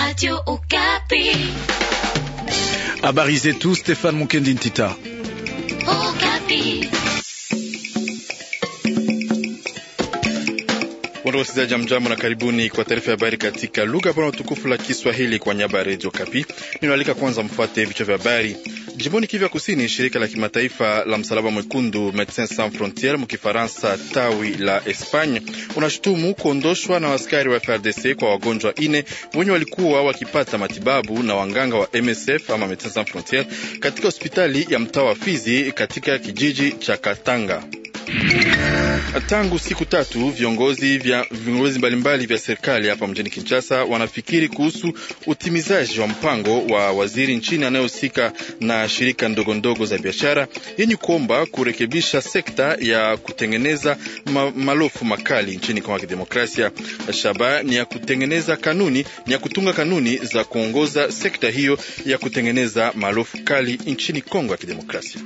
Radio Okapi. Habari zetu Stefan Mukendi Ntita. Okapi. Wasikilizaji, mjambo na karibuni kwa taarifa ya habari katika lugha bora tukufu la Kiswahili kwa nyaba ya redio Kapi. Ninaalika kwanza mfuate vichwa vya habari. Jimboni Kivu ya Kusini, shirika la kimataifa la msalaba mwekundu Medecins Sans Frontieres mkifaransa tawi la Espagne unashutumu kuondoshwa na askari wa FRDC kwa wagonjwa ine wenye walikuwa wakipata matibabu na wanganga wa MSF ama Medecins Sans Frontieres katika hospitali ya mtaa wa Fizi katika kijiji cha Katanga. Tangu siku tatu viongozi vya viongozi mbalimbali vya serikali hapa mjini Kinshasa wanafikiri kuhusu utimizaji wa mpango wa waziri nchini anayehusika na shirika ndogo ndogo za biashara yenye kuomba kurekebisha sekta ya kutengeneza ma, malofu makali nchini Kongo ya Kidemokrasia. Shaba ni ya kutengeneza kanuni, ni ya kutunga kanuni za kuongoza sekta hiyo ya kutengeneza malofu kali nchini Kongo ya Kidemokrasia.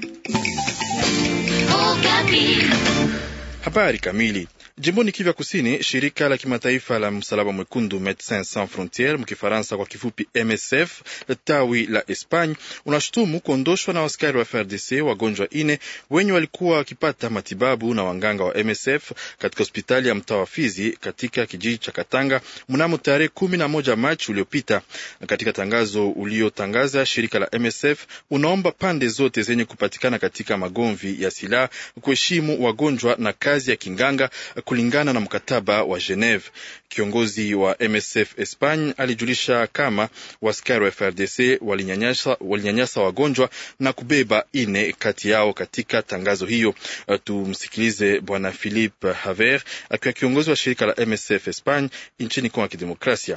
Habari kamili. Jimboni Kivu Kusini, shirika la kimataifa la msalaba mwekundu Medecins Sans Frontieres mkifaransa kwa kifupi MSF tawi la Espagne unashutumu kuondoshwa na askari wa FRDC wagonjwa ine wenye walikuwa wakipata matibabu na wanganga wa MSF katika hospitali ya mtaa wa Fizi katika kijiji cha Katanga mnamo tarehe kumi na moja Machi uliopita. Katika tangazo uliotangaza, shirika la MSF unaomba pande zote zenye kupatikana katika magomvi ya silaha kuheshimu wagonjwa na kazi ya kinganga kulingana na mkataba wa Geneve. Kiongozi wa MSF Espagne alijulisha kama waskari wa FRDC walinyanyasa, walinyanyasa wagonjwa na kubeba ine kati yao katika tangazo hiyo. Tumsikilize Bwana Philippe Haver akiwa kiongozi wa shirika la MSF Espagne nchini Kongo ya Kidemokrasia.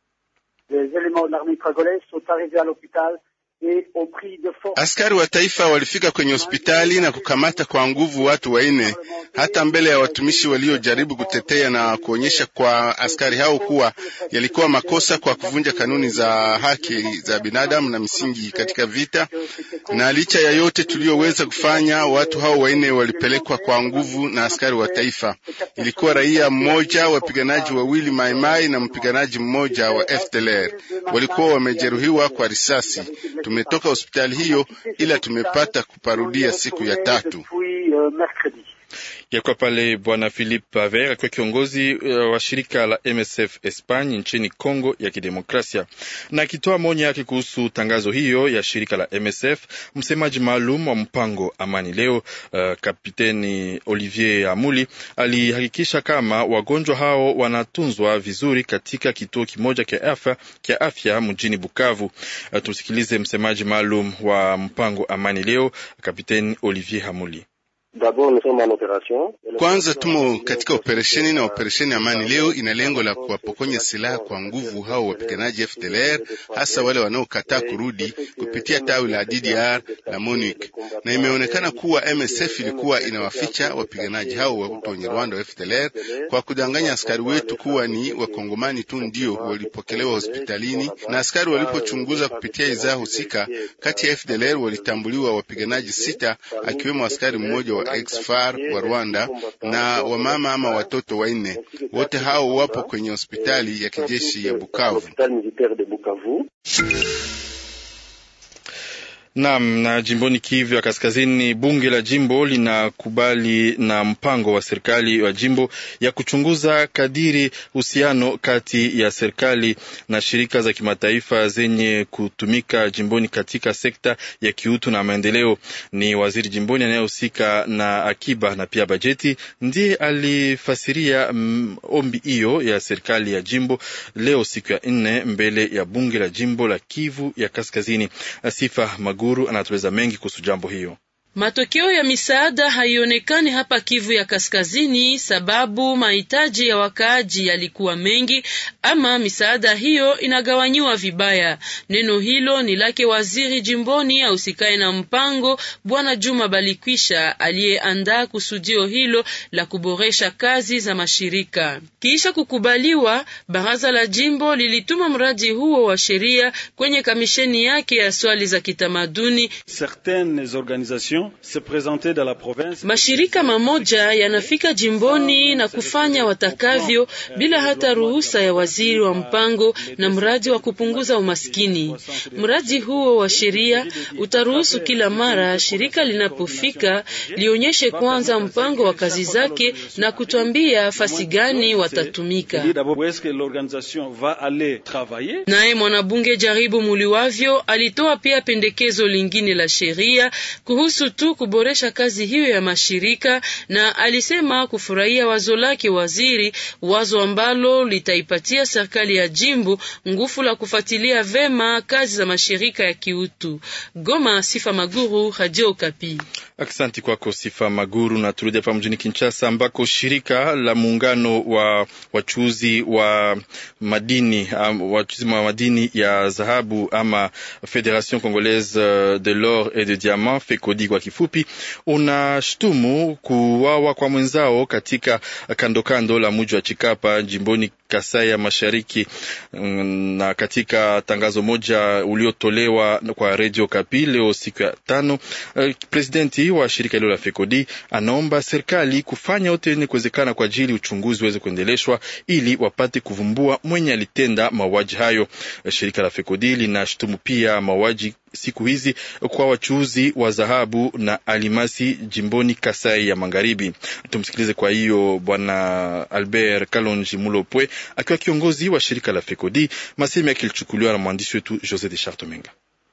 Askari wa taifa walifika kwenye hospitali na kukamata kwa nguvu watu wanne, hata mbele ya watumishi waliojaribu kutetea na kuonyesha kwa askari hao kuwa yalikuwa makosa kwa kuvunja kanuni za haki za binadamu na misingi katika vita. Na licha ya yote tuliyoweza kufanya, watu hao wanne walipelekwa kwa nguvu na askari wa taifa. Ilikuwa raia mmoja, wapiganaji wawili maimai na mpiganaji mmoja wa FDLR. Walikuwa wamejeruhiwa kwa risasi. Tumetoka hospitali hiyo ila tumepata kuparudia siku ya tatu. Yakuwa pale Bwana Philippe Paver akiwa kiongozi uh, wa shirika la MSF Espagne nchini Congo ya Kidemokrasia. Na akitoa maoni yake kuhusu tangazo hiyo ya shirika la MSF, msemaji maalum wa mpango Amani Leo, uh, Kapiteni Olivier Amuli alihakikisha kama wagonjwa hao wanatunzwa vizuri katika kituo kimoja kia afya, kia afya mjini Bukavu. Uh, tusikilize msemaji maalum wa mpango Amani Leo, Kapiteni Olivier Amuli. Kwanza tumo katika operesheni na operesheni Amani Leo ina lengo la kuwapokonya silaha kwa nguvu hao wapiganaji FDLR, hasa wale wanaokataa kurudi kupitia tawi la DDR la MONUC, na imeonekana kuwa MSF ilikuwa inawaficha wapiganaji hao wa wenye Rwanda wa FDLR kwa kudanganya askari wetu kuwa ni wakongomani tu ndio walipokelewa hospitalini, na askari walipochunguza kupitia idhaa husika, kati ya FDLR walitambuliwa wapiganaji sita, akiwemo askari mmoja wa ex-FAR wa Rwanda na wamama ama watoto wanne. Wote hao wapo kwenye hospitali ya kijeshi ya Bukavu. Naam, na jimboni Kivu ya Kaskazini, bunge la jimbo linakubali na mpango wa serikali wa jimbo ya kuchunguza kadiri uhusiano kati ya serikali na shirika za kimataifa zenye kutumika jimboni katika sekta ya kiutu na maendeleo. Ni waziri jimboni anayehusika na akiba na pia bajeti ndiye alifasiria mm, ombi hiyo ya serikali ya jimbo leo siku ya nne mbele ya bunge la jimbo la Kivu ya Kaskazini. Sifa Magu Guru anatueleza mengi kuhusu jambo hiyo. Matokeo ya misaada haionekani hapa Kivu ya Kaskazini sababu mahitaji ya wakaaji yalikuwa mengi, ama misaada hiyo inagawanyiwa vibaya. Neno hilo ni lake waziri jimboni ausikae na mpango Bwana Juma Balikwisha aliyeandaa kusudio hilo la kuboresha kazi za mashirika. Kisha kukubaliwa, baraza la jimbo lilituma mradi huo wa sheria kwenye kamisheni yake ya swali za kitamaduni. Certaines organisations Mashirika mamoja yanafika jimboni na kufanya watakavyo bila hata ruhusa ya waziri wa mpango na mradi wa kupunguza umaskini. Mradi huo wa sheria utaruhusu kila mara shirika linapofika lionyeshe kwanza mpango wa kazi zake na kutwambia fasi gani watatumika. Naye mwanabunge Jaribu Muliwavyo alitoa pia pendekezo lingine la sheria kuhusu tu kuboresha kazi hiyo ya mashirika, na alisema kufurahia wazo lake waziri, wazo ambalo litaipatia serikali ya jimbo nguvu la kufuatilia vema kazi za mashirika ya kiutu. Goma, Sifa Maguru, Radio Okapi. Aksanti kwako Sifa Maguru. Na turudi hapa mjini Kinshasa ambako shirika la muungano wa wachuuzi wa madini um, wachuuzi wa madini ya dhahabu ama Federation Congolaise de l'Or et de Diamant FECODI kwa kifupi, unashtumu kuwawa kwa mwenzao katika kando kando la mji wa Chikapa jimboni Kasai ya Mashariki. Na katika tangazo moja uliotolewa kwa Radio Kapi leo siku ya tano, presidenti wa shirika hilo la FECODI anaomba serikali kufanya yote yenye kuwezekana kwa ajili uchunguzi uweze kuendeleshwa ili wapate kuvumbua mwenye alitenda mauaji hayo. Shirika la FECODI linashutumu pia mauaji siku hizi kwa wachuuzi wa dhahabu na alimasi jimboni Kasai ya Magharibi. Tumsikilize kwa hiyo Bwana Albert Kalonji Mulopwe akiwa kiongozi wa shirika la FECODI, masehemu yake ilichukuliwa na mwandishi wetu Jose de Chartomenga.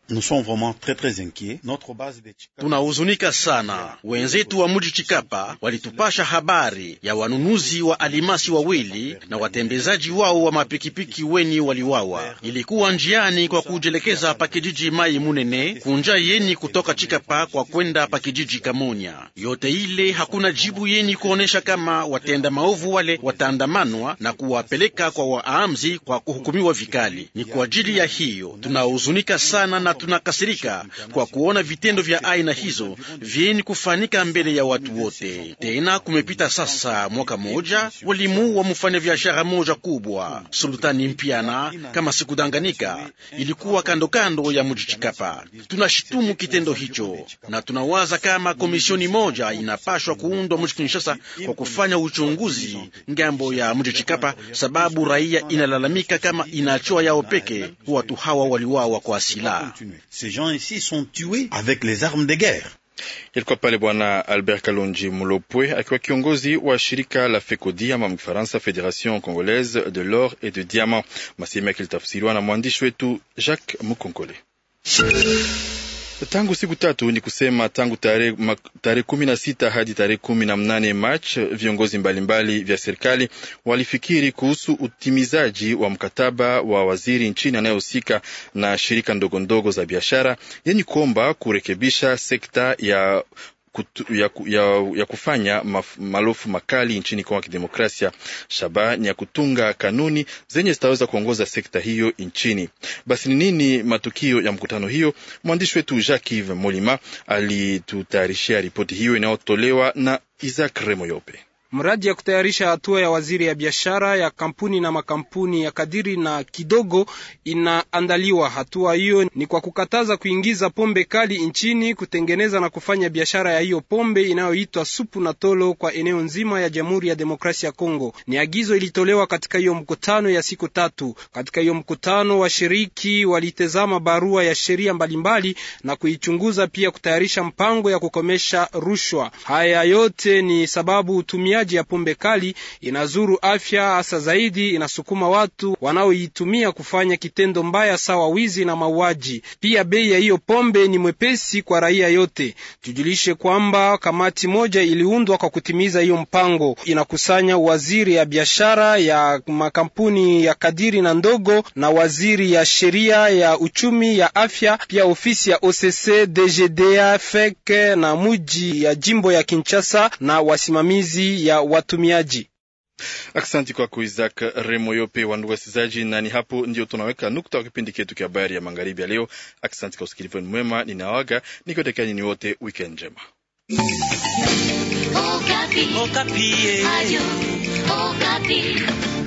Tunahuzunika sana. Wenzetu wa mji Chikapa walitupasha habari ya wanunuzi wa alimasi wawili na watembezaji wao wa mapikipiki weni waliwawa. Ilikuwa njiani kwa kujelekeza pakijiji Mai Munene kunja yeni kutoka Chikapa kwa kwenda pakijiji Kamonya. Yote ile hakuna jibu yeni kuonesha kama watenda maovu wale wataandamanwa na kuwapeleka kwa waamzi kwa kuhukumiwa vikali. Ni kwa ajili ya hiyo tunahuzunika sana na tunakasirika kwa kuona vitendo vya aina hizo vyeni kufanyika mbele ya watu wote. Tena kumepita sasa mwaka moja, walimuua mfanya biashara moja kubwa Sultani Mpiana, kama sikudanganika, ilikuwa kando kando ya mji Chikapa. Tunashitumu kitendo hicho na tunawaza kama komisioni moja inapashwa kuundwa mji Kinshasa kwa kufanya uchunguzi ngambo ya mji Chikapa, sababu raia inalalamika kama inachoa yao peke watu hawa waliwawa kwa silaha. Ces gens ici sont tués avec les armes de guerre. Ilikuwa pale Bwana Albert Kalonji Mulopwe akiwa kiongozi wa shirika la FECODI ama mkifaransa Federation Congolaise de l'Or et de Diamant. Masehemu yake ilitafsiriwa na mwandishi wetu Jacques Mukonkole. Tangu siku tatu ni kusema tangu tarehe kumi na sita hadi tarehe kumi na mnane Machi, viongozi mbalimbali vya serikali walifikiri kuhusu utimizaji wa mkataba wa waziri nchini anayehusika na shirika ndogo ndogo za biashara yenye kuomba kurekebisha sekta ya Kutu, ya, ya, ya kufanya maf, malofu makali nchini Kongo ya Kidemokrasia. Shabaha ni ya kutunga kanuni zenye zitaweza kuongoza sekta hiyo nchini. Basi ni nini matukio ya mkutano hiyo? Mwandishi wetu Jacques Yves Molima alitutayarishia ripoti hiyo inayotolewa na Isaac Remoyope. Mradi ya kutayarisha hatua ya waziri ya biashara ya kampuni na makampuni ya kadiri na kidogo inaandaliwa. Hatua hiyo ni kwa kukataza kuingiza pombe kali nchini, kutengeneza na kufanya biashara ya hiyo pombe inayoitwa supu na tolo kwa eneo nzima ya Jamhuri ya Demokrasia ya Kongo. Ni agizo ilitolewa katika hiyo mkutano ya siku tatu. Katika hiyo mkutano, washiriki walitezama barua ya sheria mbalimbali na kuichunguza, pia kutayarisha mpango ya kukomesha rushwa. Haya yote ni sababu utumia ya pombe kali inazuru afya, hasa zaidi inasukuma watu wanaoitumia kufanya kitendo mbaya sawa wizi na mauaji. Pia bei ya hiyo pombe ni mwepesi kwa raia yote. Tujulishe kwamba kamati moja iliundwa kwa kutimiza hiyo mpango, inakusanya waziri ya biashara ya makampuni ya kadiri na ndogo na waziri ya sheria ya uchumi ya afya, pia ofisi ya OCC, DGDA, FEC na muji ya jimbo ya Kinshasa na wasimamizi ya watumiaji. Aksanti kwako Isaac Remoyope. Wandugu wasikilizaji, nani hapo ndio tunaweka nukta wa kipindi ketu cha habari ya magharibi ya leo. Aksanti kwa usikilivu mwema, ninawaga nikiwatakia nyinyi wote weekend njema. Okapi. Okapi. Adio. Okapi.